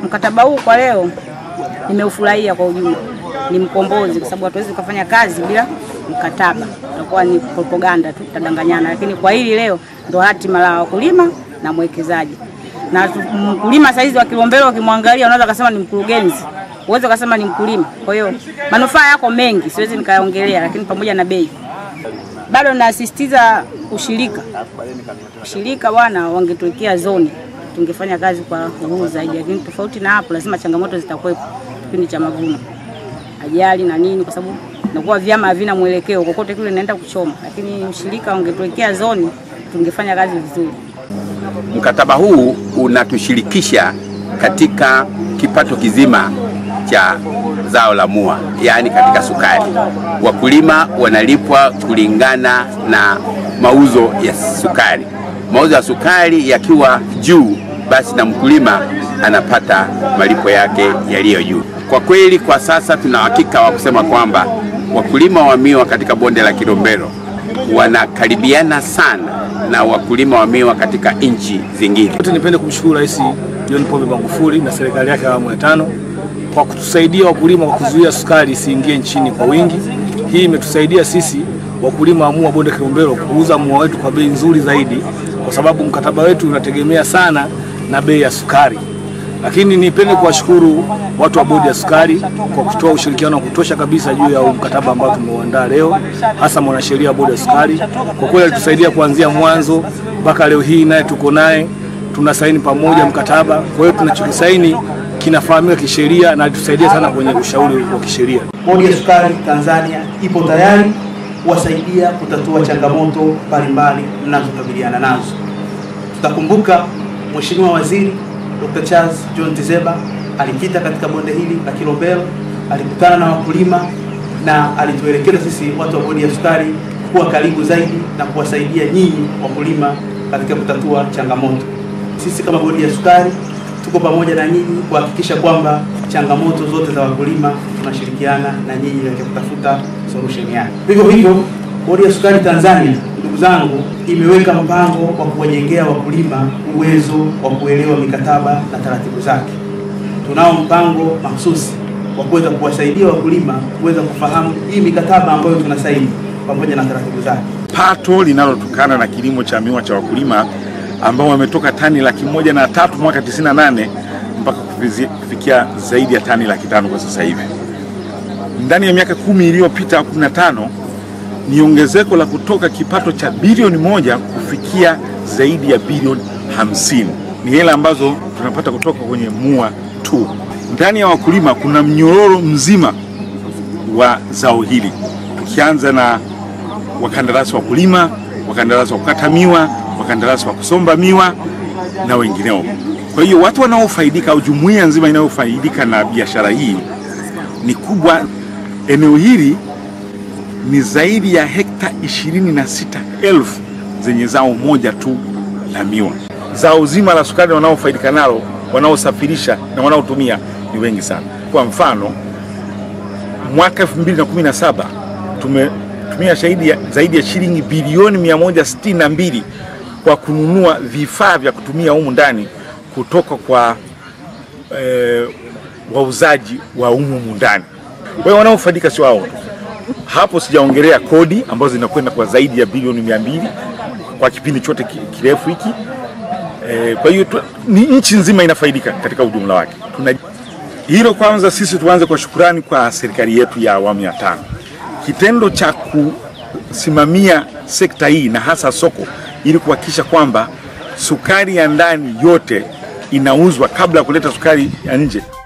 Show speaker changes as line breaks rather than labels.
Mkataba huu kwa leo nimeufurahia kwa ujumla, ni mkombozi, kwa sababu hatuwezi kufanya kazi bila mkataba, utakuwa ni propaganda tu, tutadanganyana. Lakini kwa hili leo ndo hatima la wakulima na mwekezaji. Na tu- mkulima saizi wa Kilombero ukimwangalia, unaweza kusema ni mkurugenzi, uweze kusema ni mkulima. Kwa hiyo manufaa yako mengi, siwezi nikaongelea, lakini pamoja na bei bado nasisitiza ushirika. Ushirika bwana, wangetuwekea zoni, tungefanya kazi kwa uhuru zaidi, lakini tofauti na hapo, lazima changamoto zitakuwepo kipindi cha mavuno, ajali na nini, kwa sababu nakuwa vyama havina mwelekeo, kokote kule naenda kuchoma. Lakini ushirika wangetuwekea zoni, tungefanya kazi vizuri.
Mkataba huu unatushirikisha katika kipato kizima cha zao la mua, yaani katika sukari. Wakulima wanalipwa kulingana na mauzo ya sukari. Mauzo ya sukari yakiwa juu, basi na mkulima anapata malipo yake yaliyo juu. Kwa kweli, kwa sasa tuna uhakika wa kusema kwamba wakulima wa miwa katika bonde la Kilombero wanakaribiana sana na wakulima wa miwa katika nchi zingine.
Yote nipende kumshukuru Rais John Pombe Magufuli na serikali yake ya awamu ya tano kwa kutusaidia wakulima kwa kuzuia sukari isiingie nchini kwa wingi. Hii imetusaidia sisi wakulima wa mua bonde Kilombero kuuza mua wetu kwa bei nzuri zaidi, kwa sababu mkataba wetu unategemea sana na bei ya sukari. Lakini nipende kuwashukuru watu wa bodi ya sukari kwa kutoa ushirikiano wa kutosha kabisa juu ya huu mkataba ambao tumeuandaa leo, hasa mwanasheria wa bodi ya sukari. Kwa kweli alitusaidia kuanzia mwanzo mpaka leo hii, naye tuko naye tunasaini pamoja mkataba. Kwa hiyo tunachokisaini kinafahamika kisheria na alitusaidia sana kwenye ushauri wa kisheria.
Bodi ya Sukari Tanzania ipo tayari kuwasaidia kutatua changamoto mbalimbali mnazokabiliana nazo. Tutakumbuka Mheshimiwa Waziri Dr. Charles John Tizeba alipita katika bonde hili la Kilombero, alikutana na wakulima na alituelekeza sisi watu wa bodi ya sukari kuwa karibu zaidi na kuwasaidia nyinyi wakulima katika kutatua changamoto. Sisi kama bodi ya sukari tuko pamoja na nyinyi kuhakikisha kwamba changamoto zote za wakulima tunashirikiana na nyinyi katika kutafuta solution yake. Vivyo hivyo, bodi ya sukari Tanzania, ndugu zangu, imeweka mpango wa kuwajengea wakulima uwezo wa kuelewa mikataba na taratibu zake. Tunao mpango mahsusi wa kuweza kuwasaidia wakulima kuweza kufahamu hii mikataba ambayo tunasaini pamoja na taratibu zake.
pato linalotokana na kilimo cha miwa cha wakulima ambao wametoka tani laki moja na tatu mwaka 98 mpaka kufizi- kufikia zaidi ya tani laki tano kwa sasa hivi. Ndani ya miaka kumi iliyopita 15 ni ongezeko la kutoka kipato cha bilioni moja kufikia zaidi ya bilioni hamsini. Ni hela ambazo tunapata kutoka kwenye mua tu. Ndani ya wakulima kuna mnyororo mzima wa zao hili, tukianza na wakandarasi wa kulima, wakandarasi wa kukata miwa, wakandarasi wa kusomba miwa na wengineo. Kwa hiyo watu wanaofaidika au jumuiya nzima inayofaidika na biashara hii ni kubwa. Eneo hili ni zaidi ya hekta ishirini na sita elfu zenye zao moja tu la miwa. Zao zima la sukari wanaofaidika nalo, wanaosafirisha na wanaotumia ni wengi sana. Kwa mfano mwaka 2017 tumetumia shahidi ya, zaidi ya shilingi bilioni 162 kwa kununua vifaa vya kutumia humu ndani kutoka kwa eh, wauzaji wa humu ndani. Kwa hiyo wanaofaidika sio hao tu. Hapo sijaongelea kodi ambazo zinakwenda kwa zaidi ya bilioni 200 kwa kipindi chote ki- kirefu hiki. Eh, kwa hiyo tu- ni nchi nzima inafaidika katika ujumla wake. Tuna hilo kwanza, sisi tuanze kwa shukurani kwa serikali yetu ya awamu ya tano. Kitendo cha kusimamia sekta hii na hasa soko ili kuhakikisha kwamba sukari ya ndani yote inauzwa kabla ya kuleta sukari ya nje